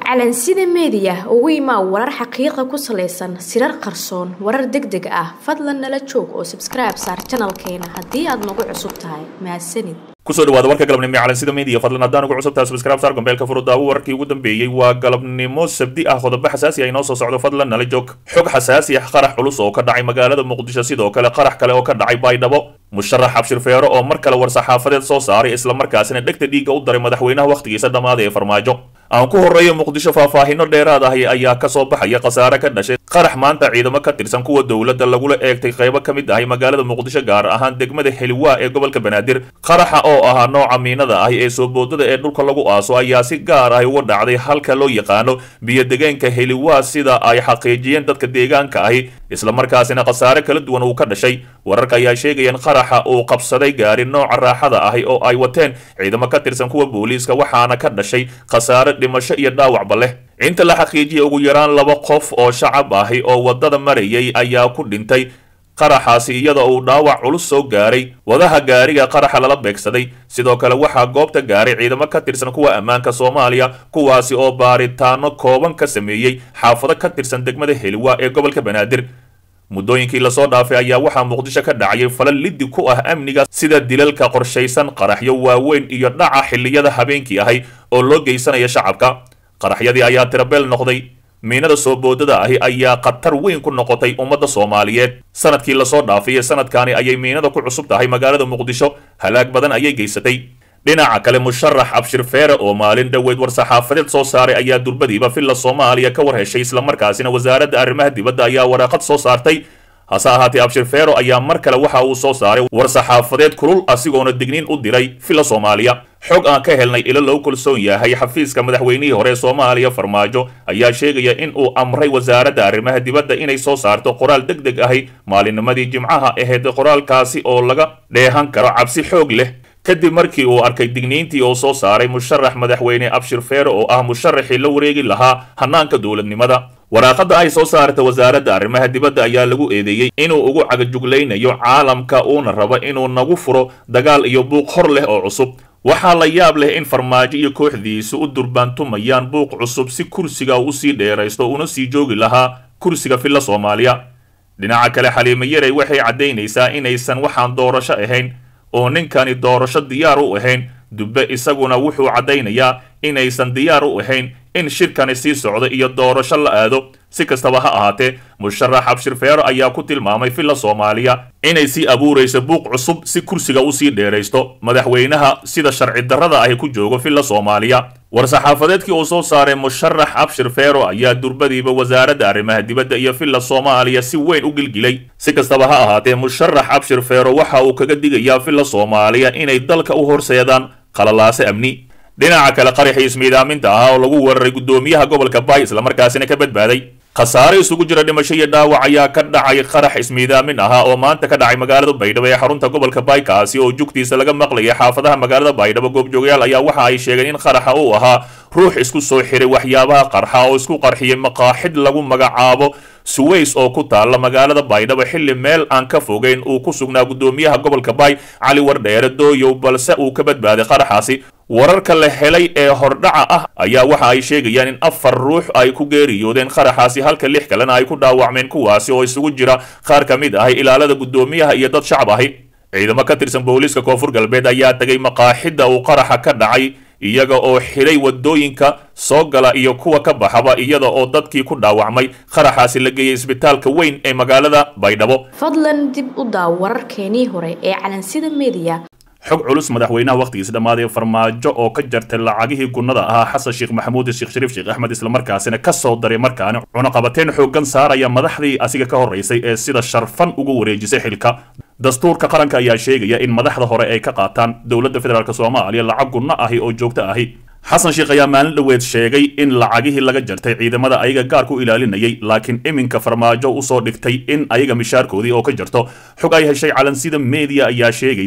calansida meediya ugu imaa warar xaqiiqa ku salaysan sirar qarsoon warar deg deg ah fadlan nala joog oo sabskribe saar janalkeena haddii aad nagu cusub tahay mahadsanid kusoo dhawaada warka galabnimo ee calansida media fadlan haddaan ugu cusubtahay subscribe saar gombeelka furudaawo wararkii ugu dambeeyey waa galabnimo sabdi ah qodobo xasaasi ah inoo soo socdo fadlan nala joog xog xasaasi ah qarax culus oo ka dhacay magaalada muqdisho sidoo kale qarax kale oo ka dhacay baydhabo musharax cabshir feero oo mar kale war-saxaafadeed soo saaray islamarkaasina dhegta dhiigga u daray madaxweynaha wakhtigiisa dhammaaday ee farmaajo aan ku horreeyo muqdisho faahfaahino dheeraad ahi ayaa ka soo baxaya khasaare ka dhashay qarax maanta ciidamo ka tirsan kuwa dowladda lagula eegtay qaybo ka mid ahi magaalada muqdisho gaar ahaan degmada heliwaa ee gobolka banaadir qaraxa oo ahaa nooca miinada ahi ee soo boodada ee dhulka lagu aaso ayaa si gaar ahi uga dhacday halka loo yaqaano biyo-degeenka heliwaa sida ay xaqiijiyeen dadka deegaanka ahi islamarkaasina khasaare kala duwan uu ka dhashay wararka ayaa sheegayeen qaraxa uu qabsaday gaari nooca raaxada ahi oo ay wateen ciidamo ka tirsan kuwa booliiska waxaana ka dhashay khasaare dhimasho iyo dhaawacba leh inta la xaqiijiyay ugu yaraan laba qof oo shacab ahi oo waddada marayay ayaa ku dhintay qaraxaasi iyada uu dhaawac culus soo gaaray wadaha gaariga qaraxa lala beegsaday sidoo kale waxaa goobta gaaray ciidamo ka tirsan kuwa ammaanka soomaaliya kuwaasi oo baaritaano kooban ka sameeyey xaafado ka tirsan degmada heliwa ee gobolka banaadir muddooyinkii lasoo dhaafay ayaa waxaa muqdisho ka dhacayay falal liddi ku ah amniga sida dilalka qorshaysan qaraxyo waaweyn iyo dhaca xilliyada habeenkii ahay oo loo geysanaya shacabka qaraxyadii ayaa tirabeel noqday miinada soo boodada ahi ayaa khatar weyn ku noqotay ummadda soomaaliyeed sanadkii lasoo dhaafay ee sanadkaani ayay miinada ku cusub tahay magaalada muqdisho halaag badan ayay geysatay dhinaca kale musharax abshir feere oo maalin dhoweyd war-saxaafadeed soo saaray ayaa durbadiiba villa soomaaliya ka war heshay islamarkaasina wasaaradda arrimaha dibadda ayaa waraaqad soo saartay hase ahaatee abshir feero ayaa mar kale waxa uu soo saaray war-saxaafadeed kulul asigoona digniin u diray villa soomaaliya xog aan ka helnay ilo loo kalsoon yahay xafiiska madaxweynihii hore ee soomaaliya farmaajo ayaa sheegaya in uu amray wasaaradda arrimaha dibadda inay soo saarto qoraal deg deg ahi maalinnimadii jimcaha ahayd qoraalkaasi oo laga dheehan karo cabsi xoog leh kadib markii uu arkay digniintii oo soo saaray musharax madaxweyne abshir feere oo ah musharaxii la wareegi lahaa hanaanka dowladnimada waraaqada ay soo saarta wasaaradda arrimaha dibadda ayaa lagu eedeeyey inuu ugu cagajuglaynayo caalamka uuna rabo inuu nagu furo dagaal iyo buuq hor leh oo cusub waxaa la yaab leh in farmaajo iyo kooxdiisu u durbaantumayaan buuq cusub si kursiga uu usii dheeraysto una sii joogi lahaa kursiga villa soomaaliya dhinaca kale xaliimo yarey waxay caddaynaysaa inaysan waxaan doorasho ahayn oo ninkani doorasho diyaar u ahayn dubbe isaguna wuxuu caddaynayaa inaysan diyaar u ahayn in shirkani sii socdo iyo doorasho la aado si kastaba ha ahaatee musharax abshir feero ayaa ku tilmaamay villa soomaaliya inay sii abuurayso buuq cusub si kursiga usii dheeraysto madaxweynaha sida sharci darrada ahi ku joogo villa soomaaliya war-saxaafadeedkii uu soo saaray musharax abshir feero ayaa durbadiiba wasaaradda arrimaha dibadda iyo villa soomaaliya si weyn u gilgilay si kastaba ha ahaatee musharax abshir feero waxa uu kaga digayaa villa soomaaliya inay dalka u horseedaan qalalaase amni dhinaca kale qaraxii ismiidaaminta ahaa oo lagu weeraray guddoomiyaha gobolka bay islamarkaasina ka badbaaday khasaare isugu jira dhimasho iyo dhaawac ayaa ka dhacay qarax ismiidaamin ahaa oo maanta ka dhacay magaalada baydhabo ee xarunta gobolka bay kaasi oo jugtiisa laga maqlayay xaafadaha magaalada baydhabo goobjoogayaal ayaa waxa ay sheegeen in qaraxa uu ahaa ruux isku soo xiray waxyaabaha qarxa oo isku qarxiyay maqaaxid lagu magacaabo suways oo ku taalla magaalada baydhabo xilli meel aan ka fogeyn uu ku sugnaa guddoomiyaha gobolka bay cali wardheere dooyow balse uu ka badbaaday qaraxaasi wararka la helay ee hordhaca ah ayaa waxa ay sheegayaan in afar ruux ay ku geeriyoodeen qaraxaasi halka lix kalena ay ku dhaawacmeen kuwaasi oo isugu jira qaar ka mid ahi ilaalada guddoomiyaha iyo dad shacab ahi ciidamo ka tirsan booliiska koonfur galbeed ayaa tegay maqaaxidda uu qaraxa ka dhacay iyaga oo xidhay waddooyinka soo gala iyo kuwa ka baxaba iyada oo dadkii ku dhaawacmay qaraxaasi la geeyey isbitaalka weyn ee magaalada baydhabo fadlan dib u daaw wararkeenii hore ee calansida meediya xog culus madaxweynaha wakhtigiisa dhammaaday farmaajo oo ka jartay lacagihii gunnada ahaa xasan sheekh maxamuud sheekh shariif sheekh axmed islamarkaasina ka soo daray markaani cunaqabateen xooggan saaraya madaxdii asiga ka horraysay ee sida sharfan ugu wareejisay xilka dastuurka qaranka ayaa sheegaya in madaxda hore ay ka qaataan dowladda federaalk soomaaliya lacag gunno ahi oo joogto ahi xasan sheekh ayaa maalin dhoweed sheegay in lacagihii laga jartay ciidamada ayaga gaarku ilaalinayay laakiin iminka farmaajo usoo dhigtay in ayaga mishaarkoodii oo ka jarto xog ay heshay calansida media ayaa sheegaysa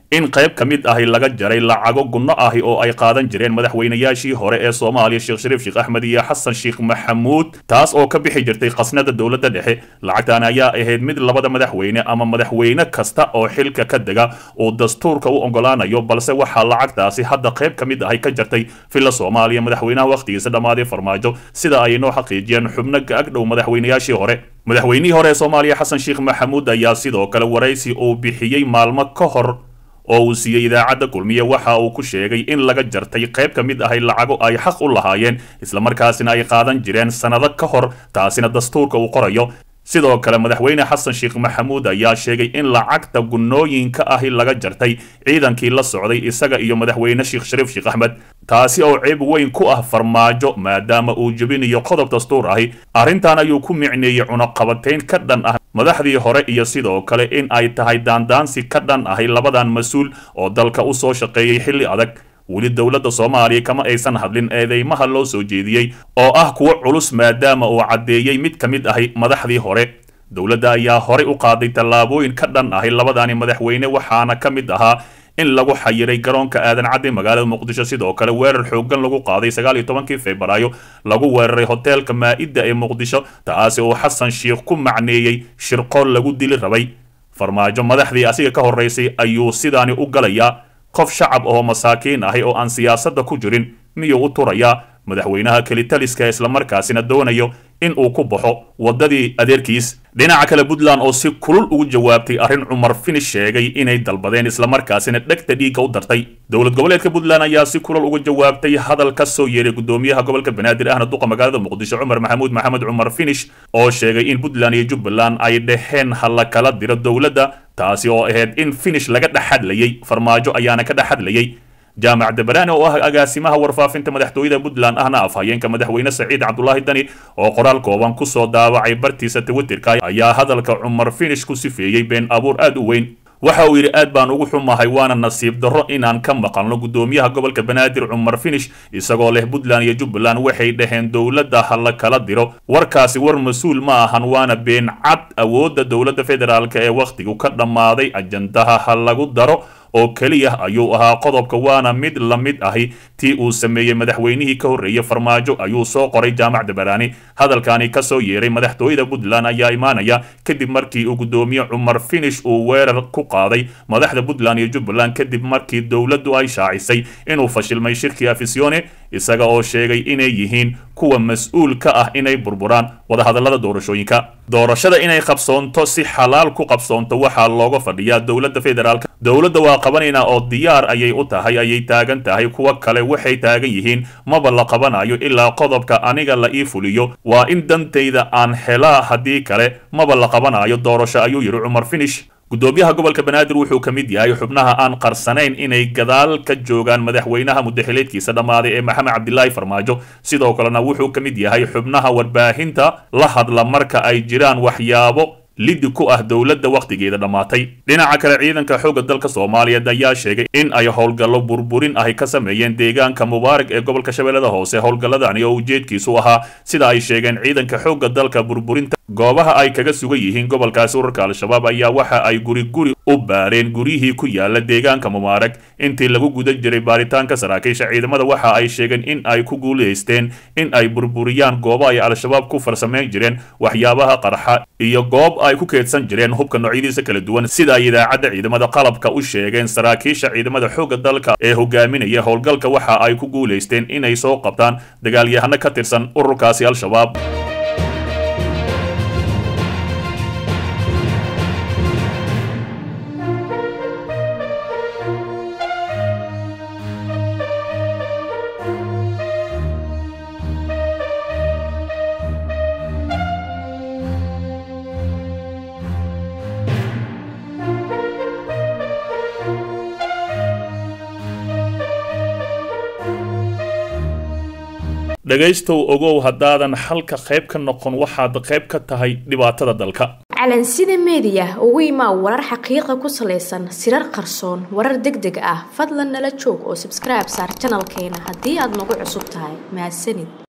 in qayb ka mid ahi laga jaray lacago gunno ahi oo ay qaadan jireen madaxweynayaashii hore ee soomaaliya sheekh shariif sheekh axmed iyo xasan sheekh maxamuud taas oo ka bixi jirtay khasnada dowladda dhexe lacagtan ayaa ahayd mid labada madaxweyne ama madaxweyne kasta oo xilka ka dega uu dastuurka u ogolaanayo balse waxaa lacagtaasi hadda qayb ka mid ahi ka jartay villa soomaaliya madaxweynaha wakhtigiisa dhammaaday farmaajo sida ay noo xaqiijiyeen xubno ga-ag dhow madaxweynayaashii hore madaxweynihii hore ee soomaaliya xasan sheekh maxamuud ayaa sidoo kale waraysi uu bixiyey maalmo ka hor oo uu siiyey idaacadda kulmiye waxa uu ku sheegay in laga jartay qayb ka mid ahay lacago ay xaq u lahaayeen islamarkaasina ay qaadan jireen sannado ka hor taasina dastuurka uu qorayo sidoo kale madaxweyne xasan sheekh maxamuud ayaa sheegay in lacagta gunnooyinka ahi laga jartay ciidankii la socday isaga iyo madaxweyne sheekh shariif sheekh axmed taasi oo ceeb weyn ku ah farmaajo maadaama uu jebinayo qodob dastuur ahi arrintan ayuu ku micneeyey cunaqabatayn ka dhan ah madaxdii hore iyo sidoo kale in ay tahay daandaansi ka dhan ahi labadan mas-uul oo dalka u soo shaqeeyey xilli adag weli dowladda soomaaliya kama aysan hadlin eedeymaha loo soo jeediyey oo ah kuwo culus maadaama uu caddeeyey mid ka mid ahi madaxdii hore dowladda ayaa horey u qaaday tallaabooyin ka dhan ahi labadani madaxweyne waxaana ka mid ahaa in lagu xayiray garoonka aadan cadde magaalada muqdisho sidoo kale weerar xooggan lagu qaaday sagaal iyo tobankii febraayo lagu weeraray hoteelka maa-idda ee muqdisho taasi oo xasan sheekh ku macneeyey shirqool lagu dili rabay farmaajo madaxdii asiga ka horeysay ayuu sidaani u galayaa qof shacab oo masaakiin ahi oo aan siyaasadda ku jirin miyuu u turayaa madaxweynaha kelitaliska islamarkaasina doonayo in uu ku baxo waddadii adeerkiis dhinaca kale puntland oo si kulul ugu jawaabtay arrin cumar finish sheegay inay dalbadeen islamarkaasina dhegta dhiigga u dartay dowlad goboleedka puntland ayaa si kulul uga jawaabtay hadal ka soo yeeray gudoomiyaha gobolka banaadir ahna duqa magaalada muqdisho cumar maxamuud maxamed cumar finish oo sheegay in puntland iyo jubbaland ay dheheen ha la kala diro dowladda taasi oo ahayd in finish laga dhexadlayay farmaajo ayaana ka dhexadlayay jaamac dabaraani oo ah agaasimaha warfaafinta madaxtooyada puntland ahna afhayeenka madaxweyne saciid cabdulaahi dani oo qoraal kooban kusoo daawacay bartiisa twitterka ayaa hadalka cumar finish ku sifeeyey been abuur aad u weyn waxa uu yidhi aad baan ugu xumahay waana nasiib darro inaan ka maqalno gudoomiyaha gobolka banaadir cumar finish isagoo leh puntland iyo jubbaland waxay dhaheen dowladda ha la kala diro warkaasi war mas-uul ma ahan waana been cad awoodda dowladda federaalk ee wakhtigu ka dhammaaday ajandaha ha lagu daro oo keliya ayuu ahaa qodobka waana mid la mid ahi tii uu sameeyey madaxweynihii ka horreeyey farmaajo ayuu soo qoray jaamac dabaraani hadalkani ka soo yeeray madaxtooyada puntland ayaa imaanaya kadib markii uu gudoomiye cumar finish uu weerar ku qaaday madaxda puntland iyo jubbaland kadib markii dowladdu ay shaacisay inuu fashilmay shirkii afisione isaga oo sheegay inay yihiin kuwa mas-uul ka ah inay burburaan wadahadallada doorashooyinka doorashada inay qabsoonto si xalaal ku qabsoonto waxaa looga fadhiyaa dowladda federaalk dowladda waa qabanaynaa oo diyaar ayay u tahay ayay taagan tahay kuwa kale waxay taagan yihiin maba la qabanayo ilaa qodobka aniga la ii fuliyo waa in dantayda aan helaa haddii kale maba la qabanayo doorasho ayuu yidhi cumar finish gudoomiyaha gobolka banaadir wuxuu ka mid yahay xubnaha aan qarsanayn inay gadaal ka joogaan madaxweynaha mudaxileedkiisa dhammaaday ee maxamed cabdilaahi farmaajo sidoo kalena wuxuu ka mid yahay xubnaha warbaahinta la hadla marka ay jiraan waxyaabo liddi ku ah dowladda wakhtigeeda dhammaatay dhinaca kale ciidanka xoogga dalka soomaaliyeed ayaa sheegay in ay howlgallo burburin ahi ka sameeyeen deegaanka mubaarak ee gobolka shabeellada hoose howlgalladani oo ujeedkiisu ahaa sida ay sheegeen ciidanka xoogga dalka burburinta goobaha ay kaga sugan yihiin gobolkaasi urarka al-shabaab ayaa waxa ay guri guri u baareen guryihii ku yaala deegaanka mubaarak intii lagu guda jiray baaritaanka saraakiisha ciidamada waxa ay sheegeen in ay ku guulaysteen in ay burburiyaan goobo ay al-shabaab ku farsamayn jireen waxyaabaha qarxa iyo goob ay ku keedsan jireen hubka noocyadiisa kala duwan sida ay idaacadda ciidamada qalabka u sheegeen saraakiisha ciidamada xoogga dalka ee hogaaminaya howlgalka waxa ay ku guulaysteen inay soo qabtaan dagaalyahano ka tirsan ururkaasi al-shabaab dhegaystow ogow haddaadan xalka qayb ka noqon waxaad qayb ka tahay dhibaatada dalka calansida meediya ugu imaa warar xaqiiqa ku salaysan sirar qarsoon warar deg deg ah fadlan nala joog oo sabskribe saar janalkeena haddii aad nagu cusub tahay mahadsanid